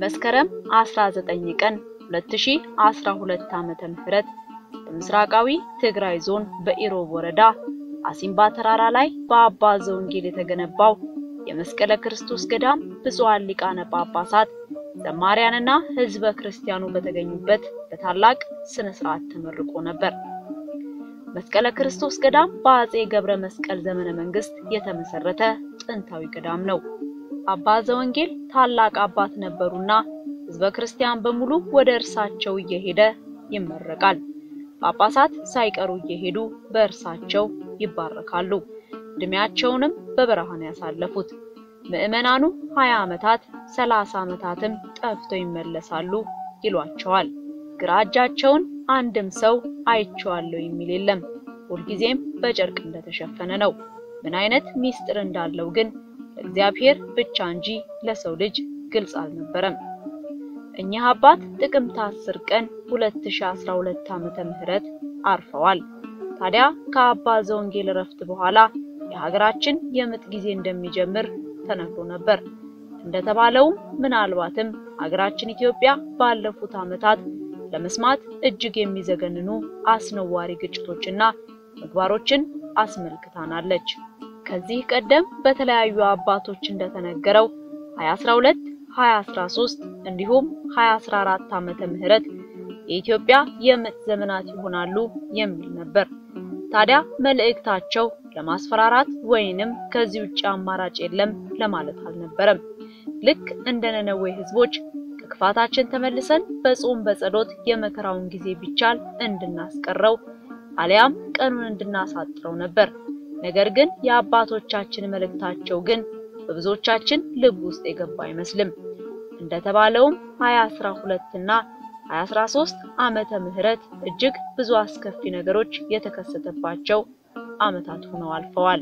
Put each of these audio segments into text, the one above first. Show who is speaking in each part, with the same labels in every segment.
Speaker 1: መስከረም 19 ቀን 2012 ዓመተ ምህረት በምስራቃዊ ትግራይ ዞን በኢሮብ ወረዳ አሲምባ ተራራ ላይ በአባ ዘወንጌል የተገነባው የመስቀለ ክርስቶስ ገዳም ብፁዓን ሊቃነ ጳጳሳት ዘማሪያንና ሕዝበ ክርስቲያኑ በተገኙበት በታላቅ ስነ ስርዓት ተመርቆ ነበር። መስቀለ ክርስቶስ ገዳም በአጼ ገብረ መስቀል ዘመነ መንግስት የተመሰረተ ጥንታዊ ገዳም ነው። አባ ዘወንጌል ታላቅ አባት ነበሩና ሕዝበ ክርስቲያን በሙሉ ወደ እርሳቸው እየሄደ ይመረቃል። ጳጳሳት ሳይቀሩ እየሄዱ በእርሳቸው ይባረካሉ። እድሜያቸውንም በበረሃን ያሳለፉት ምዕመናኑ 20 ዓመታት 30 ዓመታትም ጠፍተው ይመለሳሉ ይሏቸዋል። ግራ እጃቸውን አንድም ሰው አይቼዋለሁ የሚል የለም። ሁልጊዜም በጨርቅ እንደተሸፈነ ነው። ምን አይነት ሚስጥር እንዳለው ግን ለእግዚአብሔር ብቻ እንጂ ለሰው ልጅ ግልጽ አልነበረም። እኚህ አባት ጥቅምት 10 ቀን 2012 ዓመተ ምህረት አርፈዋል። ታዲያ ከአባ ዘወንጌል እረፍት በኋላ የሀገራችን የምጥ ጊዜ እንደሚጀምር ተነግሮ ነበር። እንደተባለውም ምናልባትም ሀገራችን ኢትዮጵያ ባለፉት ዓመታት ለመስማት እጅግ የሚዘገንኑ አስነዋሪ ግጭቶችና ምግባሮችን አስመልክታናለች። ከዚህ ቀደም በተለያዩ አባቶች እንደተነገረው 2012 2013 እንዲሁም 2014 ዓመተ ምህረት የኢትዮጵያ የምጥ ዘመናት ይሆናሉ የሚል ነበር። ታዲያ መልእክታቸው ለማስፈራራት ወይንም ከዚህ ውጭ አማራጭ የለም ለማለት አልነበረም። ልክ እንደ ነነዌ ህዝቦች ከክፋታችን ተመልሰን በጾም በጸሎት የመከራውን ጊዜ ቢቻል እንድናስቀረው አሊያም ቀኑን እንድናሳጥረው ነበር። ነገር ግን የአባቶቻችን መልእክታቸው ግን በብዙዎቻችን ልብ ውስጥ የገባ አይመስልም። እንደተባለውም 2012 እና 2013 ዓመተ ምህረት እጅግ ብዙ አስከፊ ነገሮች የተከሰተባቸው ዓመታት ሆነው አልፈዋል።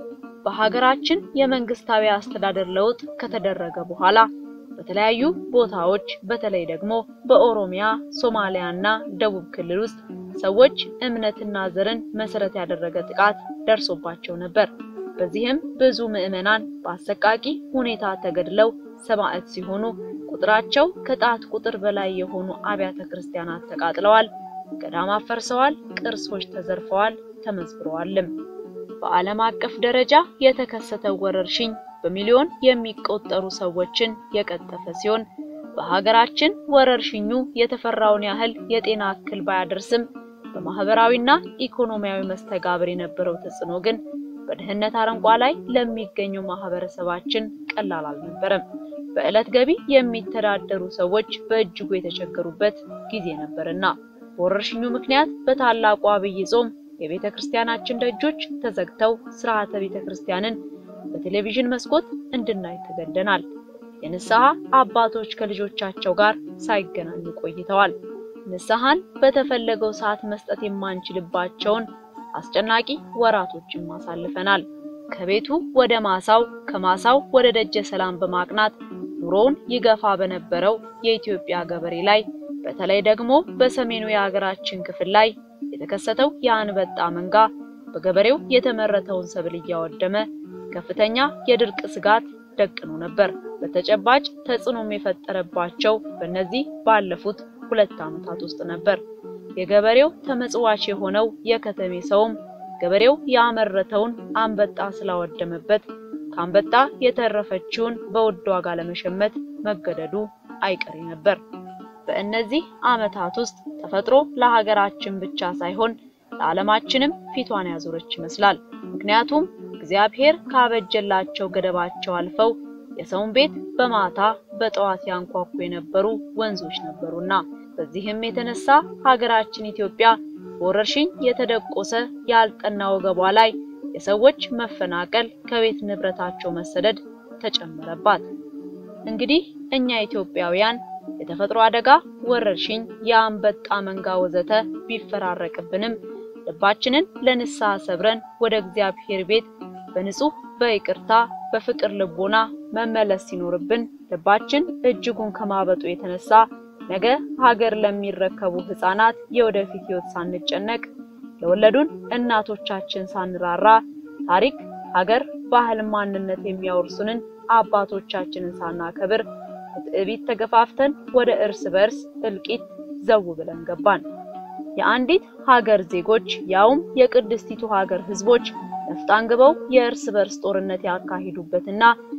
Speaker 1: በሀገራችን የመንግስታዊ አስተዳደር ለውጥ ከተደረገ በኋላ በተለያዩ ቦታዎች በተለይ ደግሞ በኦሮሚያ፣ ሶማሊያ እና ደቡብ ክልል ውስጥ ሰዎች እምነትና ዘርን መሰረት ያደረገ ጥቃት ደርሶባቸው ነበር። በዚህም ብዙ ምዕመናን በአሰቃቂ ሁኔታ ተገድለው ሰማዕት ሲሆኑ ቁጥራቸው ከጣት ቁጥር በላይ የሆኑ አብያተ ክርስቲያናት ተቃጥለዋል፣ ገዳማት ፈርሰዋል፣ ቅርሶች ተዘርፈዋል፣ ተመዝብረዋልም። በዓለም አቀፍ ደረጃ የተከሰተው ወረርሽኝ በሚሊዮን የሚቆጠሩ ሰዎችን የቀጠፈ ሲሆን በሀገራችን ወረርሽኙ የተፈራውን ያህል የጤና እክል ባያደርስም በማህበራዊና ኢኮኖሚያዊ መስተጋብር የነበረው ተጽዕኖ ግን በድህነት አረንቋ ላይ ለሚገኙ ማህበረሰባችን ቀላል አልነበረም። በዕለት ገቢ የሚተዳደሩ ሰዎች በእጅጉ የተቸገሩበት ጊዜ ነበርና በወረርሽኙ ምክንያት በታላቁ አብይ ጾም የቤተ ክርስቲያናችን ደጆች ተዘግተው ስርዓተ ቤተ ክርስቲያንን በቴሌቪዥን መስኮት እንድናይ ተገደናል። የንስሐ አባቶች ከልጆቻቸው ጋር ሳይገናኙ ቆይተዋል። ንስሐን በተፈለገው ሰዓት መስጠት የማንችልባቸውን አስጨናቂ ወራቶችን አሳልፈናል። ከቤቱ ወደ ማሳው ከማሳው ወደ ደጀ ሰላም በማቅናት ኑሮውን ይገፋ በነበረው የኢትዮጵያ ገበሬ ላይ በተለይ ደግሞ በሰሜኑ የሀገራችን ክፍል ላይ የተከሰተው የአንበጣ መንጋ በገበሬው የተመረተውን ሰብል እያወደመ ከፍተኛ የድርቅ ስጋት ደቅኖ ነበር። በተጨባጭ ተጽዕኖም የፈጠረባቸው በእነዚህ ባለፉት ሁለት ዓመታት ውስጥ ነበር። የገበሬው ተመጽዋች የሆነው የከተሜ ሰውም ገበሬው ያመረተውን አንበጣ ስላወደመበት ከአንበጣ የተረፈችውን በውድ ዋጋ ለመሸመት መገደዱ አይቀሬ ነበር። በእነዚህ ዓመታት ውስጥ ተፈጥሮ ለሀገራችን ብቻ ሳይሆን ለዓለማችንም ፊቷን ያዞረች ይመስላል። ምክንያቱም እግዚአብሔር ካበጀላቸው ገደባቸው አልፈው የሰውን ቤት በማታ በጠዋት ያንኳኩ የነበሩ ወንዞች ነበሩና በዚህም የተነሳ ሀገራችን ኢትዮጵያ በወረርሽኝ የተደቆሰ ያልጠና ወገቧ ላይ የሰዎች መፈናቀል፣ ከቤት ንብረታቸው መሰደድ ተጨመረባት። እንግዲህ እኛ ኢትዮጵያውያን የተፈጥሮ አደጋ፣ ወረርሽኝ፣ የአንበጣ መንጋ ወዘተ ቢፈራረቅብንም ልባችንን ለንስሐ ሰብረን ወደ እግዚአብሔር ቤት በንጹህ በይቅርታ በፍቅር ልቦና መመለስ ሲኖርብን ልባችን እጅጉን ከማበጡ የተነሳ ነገ ሀገር ለሚረከቡ ሕፃናት የወደፊት ሕይወት ሳንጨነቅ ለወለዱን እናቶቻችን ሳንራራ ታሪክ፣ ሀገር፣ ባህል፣ ማንነት የሚያወርሱንን አባቶቻችንን ሳናከብር በትዕቢት ተገፋፍተን ወደ እርስ በርስ እልቂት ዘው ብለን ገባን። የአንዲት ሀገር ዜጎች ያውም የቅድስቲቱ ሀገር ህዝቦች ነፍጥ አንግበው የእርስ በርስ ጦርነት ያካሂዱበትና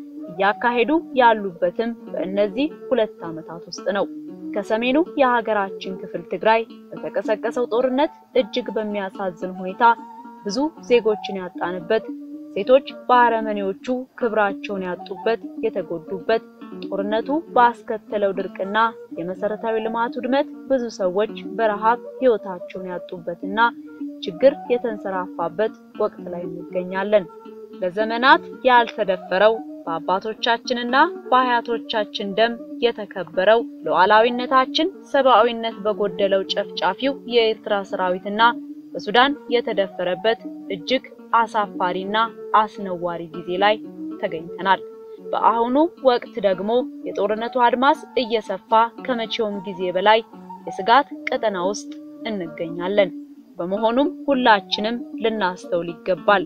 Speaker 1: እያካሄዱ ያሉበትም በእነዚህ ሁለት ዓመታት ውስጥ ነው። ከሰሜኑ የሀገራችን ክፍል ትግራይ በተቀሰቀሰው ጦርነት እጅግ በሚያሳዝን ሁኔታ ብዙ ዜጎችን ያጣንበት፣ ሴቶች በአረመኔዎቹ ክብራቸውን ያጡበት፣ የተጎዱበት፣ ጦርነቱ ባስከተለው ድርቅና የመሰረታዊ ልማት ውድመት ብዙ ሰዎች በረሃብ ህይወታቸውን ያጡበትና ችግር የተንሰራፋበት ወቅት ላይ እንገኛለን። ለዘመናት ያልተደፈረው በአባቶቻችንና በአያቶቻችን ደም የተከበረው ሉዓላዊነታችን ሰብአዊነት በጎደለው ጨፍጫፊው የኤርትራ ሰራዊትና በሱዳን የተደፈረበት እጅግ አሳፋሪና አስነዋሪ ጊዜ ላይ ተገኝተናል። በአሁኑ ወቅት ደግሞ የጦርነቱ አድማስ እየሰፋ ከመቼውም ጊዜ በላይ የስጋት ቀጠና ውስጥ እንገኛለን። በመሆኑም ሁላችንም ልናስተውል ይገባል።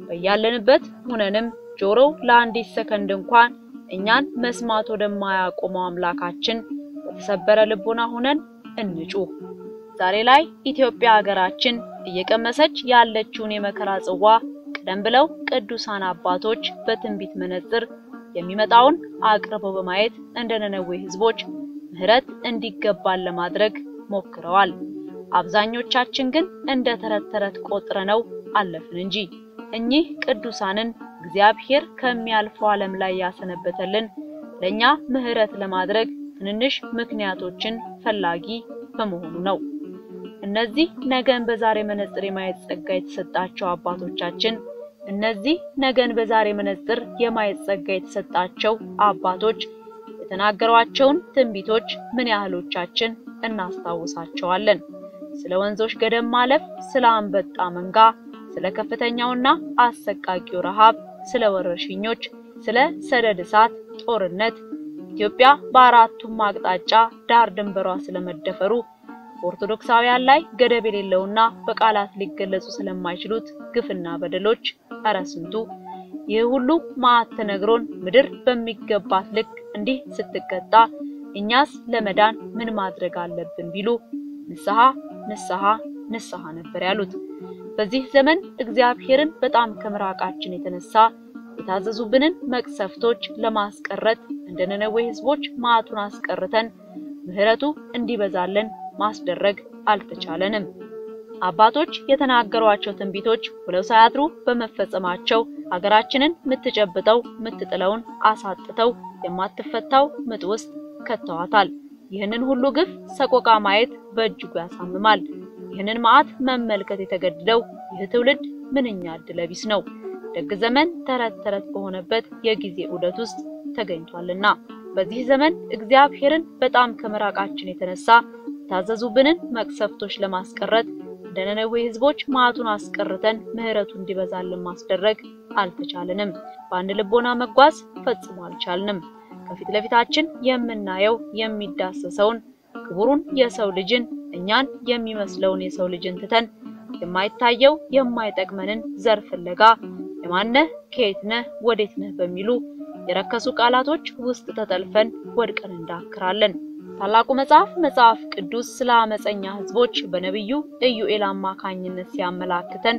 Speaker 1: በያለንበት ሁነንም ጆሮው ለአንዲት ሰከንድ እንኳን እኛን መስማት ወደማያቆመው አምላካችን በተሰበረ ልቦና ሁነን እንጩህ። ዛሬ ላይ ኢትዮጵያ ሀገራችን እየቀመሰች ያለችውን የመከራ ጽዋ ቀደም ብለው ቅዱሳን አባቶች በትንቢት መነጽር የሚመጣውን አቅርበው በማየት እንደ ነነዌ ሕዝቦች ምሕረት እንዲገባን ለማድረግ ሞክረዋል። አብዛኞቻችን ግን እንደ ተረት ተረት ቆጥረነው አለፍን እንጂ እኚህ ቅዱሳንን እግዚአብሔር ከሚያልፈው ዓለም ላይ ያሰነበተልን ለኛ ምሕረት ለማድረግ ትንንሽ ምክንያቶችን ፈላጊ በመሆኑ ነው። እነዚህ ነገን በዛሬ መነጽር የማየት ጸጋ የተሰጣቸው አባቶቻችን እነዚህ ነገን በዛሬ መነጽር የማየት ጸጋ የተሰጣቸው አባቶች የተናገሯቸውን ትንቢቶች ምን ያህሎቻችን እናስታውሳቸዋለን? ስለ ወንዞች ገደም ማለፍ፣ ስለ አንበጣ መንጋ፣ ስለ ከፍተኛውና አሰቃቂው ረሃብ፣ ስለ ወረርሽኞች፣ ስለ ሰደድ እሳት፣ ጦርነት፣ ኢትዮጵያ በአራቱም አቅጣጫ ዳር ድንበሯ ስለመደፈሩ በኦርቶዶክሳውያን ላይ ገደብ የሌለውና በቃላት ሊገለጹ ስለማይችሉት ግፍና በደሎች ኧረ ስንቱ! ይህ ሁሉ መዓት ተነግሮን ምድር በሚገባት ልክ እንዲህ ስትቀጣ እኛስ ለመዳን ምን ማድረግ አለብን ቢሉ ንስሐ ንስሐ ንስሐ ነበር ያሉት። በዚህ ዘመን እግዚአብሔርን በጣም ከምራቃችን የተነሳ የታዘዙብንን መቅሰፍቶች ለማስቀረት እንደ ነነዌ ሕዝቦች መዓቱን አስቀርተን ምሕረቱ እንዲበዛልን ማስደረግ አልተቻለንም። አባቶች የተናገሯቸው ትንቢቶች ውለው ሳያድሩ በመፈጸማቸው ሀገራችንን የምትጨብጠው የምትጥለውን አሳጥተው የማትፈታው ምጥ ውስጥ ከተዋታል። ይህንን ሁሉ ግፍ ሰቆቃ ማየት በእጅጉ ያሳምማል። ይህንን መዓት መመልከት የተገደደው ይህ ትውልድ ምንኛ ዕድለቢስ ነው። ደግ ዘመን ተረት ተረት በሆነበት የጊዜ ዑደት ውስጥ ተገኝቷልና በዚህ ዘመን እግዚአብሔርን በጣም ከመራቃችን የተነሳ የታዘዙብንን መቅሰፍቶች ለማስቀረት እንደ ነነዌ ሕዝቦች መዓቱን አስቀርተን ምሕረቱ እንዲበዛልን ማስደረግ አልተቻለንም። በአንድ ልቦና መጓዝ ፈጽሞ አልቻልንም። ከፊት ለፊታችን የምናየው የሚዳሰሰውን ክቡሩን የሰው ልጅን እኛን የሚመስለውን የሰው ልጅን ትተን የማይታየው የማይጠቅመንን ዘር ፍለጋ የማነህ ከየት ነህ ወዴት ነህ በሚሉ የረከሱ ቃላቶች ውስጥ ተጠልፈን ወድቀን እንዳክራለን። ታላቁ መጽሐፍ መጽሐፍ ቅዱስ ስለ አመፀኛ ሕዝቦች በነቢዩ ኢዩኤል አማካኝነት ሲያመላክተን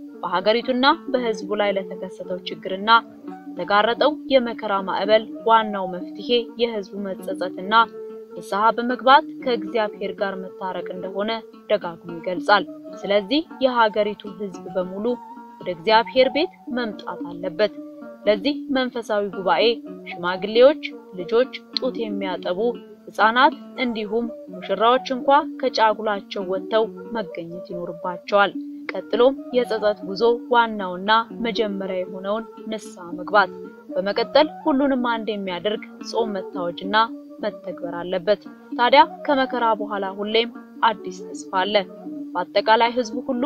Speaker 1: በሀገሪቱና በሕዝቡ ላይ ለተከሰተው ችግርና ለተጋረጠው የመከራ ማዕበል ዋናው መፍትሄ የሕዝቡ መጸጸትና ንስሐ በመግባት ከእግዚአብሔር ጋር መታረቅ እንደሆነ ደጋግሞ ይገልጻል። ስለዚህ የሀገሪቱ ሕዝብ በሙሉ ወደ እግዚአብሔር ቤት መምጣት አለበት። ለዚህ መንፈሳዊ ጉባኤ ሽማግሌዎች፣ ልጆች፣ ጡት የሚያጠቡ ሕፃናት እንዲሁም ሙሽራዎች እንኳ ከጫጉላቸው ወጥተው መገኘት ይኖርባቸዋል። ቀጥሎም የጸጸት ጉዞ ዋናውና መጀመሪያ የሆነውን ንስሐ መግባት፣ በመቀጠል ሁሉንም አንድ የሚያደርግ ጾም መታወጅና መተግበር አለበት። ታዲያ ከመከራ በኋላ ሁሌም አዲስ ተስፋ አለ። በአጠቃላይ ህዝቡ ሁሉ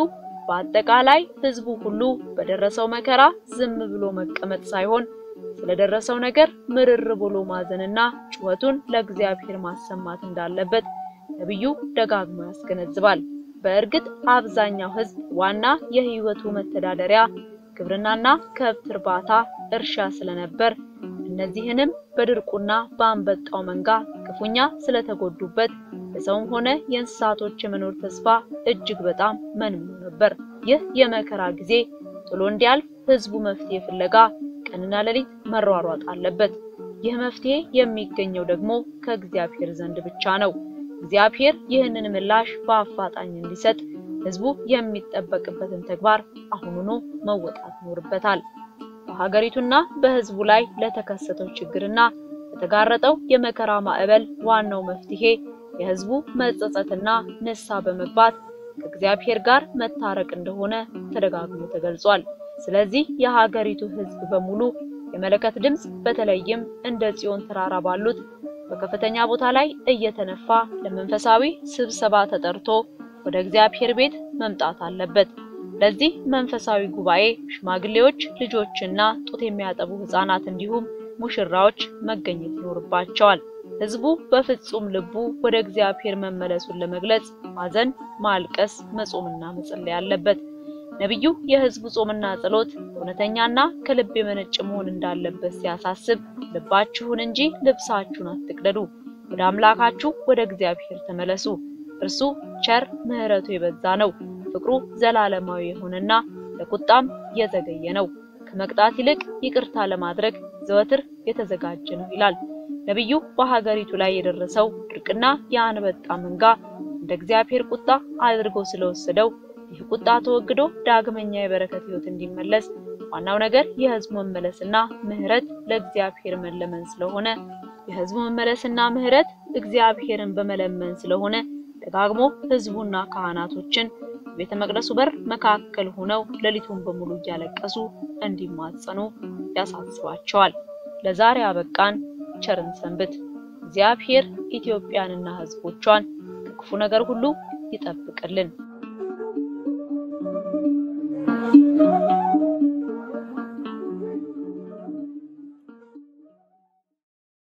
Speaker 1: በአጠቃላይ ህዝቡ ሁሉ በደረሰው መከራ ዝም ብሎ መቀመጥ ሳይሆን ስለደረሰው ነገር ምርር ብሎ ማዘንና ጩኸቱን ለእግዚአብሔር ማሰማት እንዳለበት ነብዩ ደጋግሞ ያስገነዝባል። በእርግጥ አብዛኛው ህዝብ ዋና የህይወቱ መተዳደሪያ ግብርናና ከብት እርባታ፣ እርሻ ስለነበር እነ እነዚህንም በድርቁና በአንበጣው መንጋ ክፉኛ ስለተጎዱበት የሰውም ሆነ የእንስሳቶች የመኖር ተስፋ እጅግ በጣም መንምኖ ነበር። ይህ የመከራ ጊዜ ቶሎ እንዲያልፍ ህዝቡ መፍትሄ ፍለጋ ቀንና ሌሊት መሯሯጥ አለበት። ይህ መፍትሄ የሚገኘው ደግሞ ከእግዚአብሔር ዘንድ ብቻ ነው። እግዚአብሔር ይህንን ምላሽ በአፋጣኝ እንዲሰጥ ህዝቡ የሚጠበቅበትን ተግባር አሁኑኑ መወጣት ይኖርበታል። በሀገሪቱና በህዝቡ ላይ ለተከሰተው ችግርና ለተጋረጠው የመከራ ማዕበል ዋናው መፍትሄ የህዝቡ መጸጸትና ንስሐ በመግባት ከእግዚአብሔር ጋር መታረቅ እንደሆነ ተደጋግሞ ተገልጿል። ስለዚህ የሀገሪቱ ህዝብ በሙሉ የመለከት ድምፅ በተለይም እንደ ጽዮን ተራራ ባሉት በከፍተኛ ቦታ ላይ እየተነፋ ለመንፈሳዊ ስብሰባ ተጠርቶ ወደ እግዚአብሔር ቤት መምጣት አለበት። ለዚህ መንፈሳዊ ጉባኤ ሽማግሌዎች፣ ልጆችና ጡት የሚያጠቡ ህፃናት እንዲሁም ሙሽራዎች መገኘት ይኖርባቸዋል። ህዝቡ በፍጹም ልቡ ወደ እግዚአብሔር መመለሱን ለመግለጽ ማዘን፣ ማልቀስ፣ መጾምና መጸለይ አለበት። ነቢዩ የህዝቡ ጾምና ጸሎት እውነተኛና ከልብ የመነጨ መሆን እንዳለበት ሲያሳስብ ልባችሁን እንጂ ልብሳችሁን አትቅደዱ፣ ወደ አምላካችሁ ወደ እግዚአብሔር ተመለሱ። እርሱ ቸር ምሕረቱ የበዛ ነው፣ ፍቅሩ ዘላለማዊ የሆነና ለቁጣም የዘገየ ነው። ከመቅጣት ይልቅ ይቅርታ ለማድረግ ዘወትር የተዘጋጀ ነው ይላል ነቢዩ። በሀገሪቱ ላይ የደረሰው ድርቅና የአንበጣ መንጋ እንደ እግዚአብሔር ቁጣ አድርጎ ስለወሰደው ይህ ቁጣ ተወግዶ ዳግመኛ የበረከት ህይወት እንዲመለስ ዋናው ነገር የህዝቡ መመለስና ምህረት ለእግዚአብሔር መለመን ስለሆነ የህዝቡ መመለስና ምህረት እግዚአብሔርን በመለመን ስለሆነ ደጋግሞ ህዝቡና ካህናቶችን ቤተ መቅደሱ በር መካከል ሆነው ሌሊቱን በሙሉ እያለቀሱ እንዲማጸኑ ያሳስባቸዋል። ለዛሬ አበቃን። ቸርን ሰንብት። እግዚአብሔር ኢትዮጵያንና ህዝቦቿን ከክፉ ነገር ሁሉ ይጠብቅልን።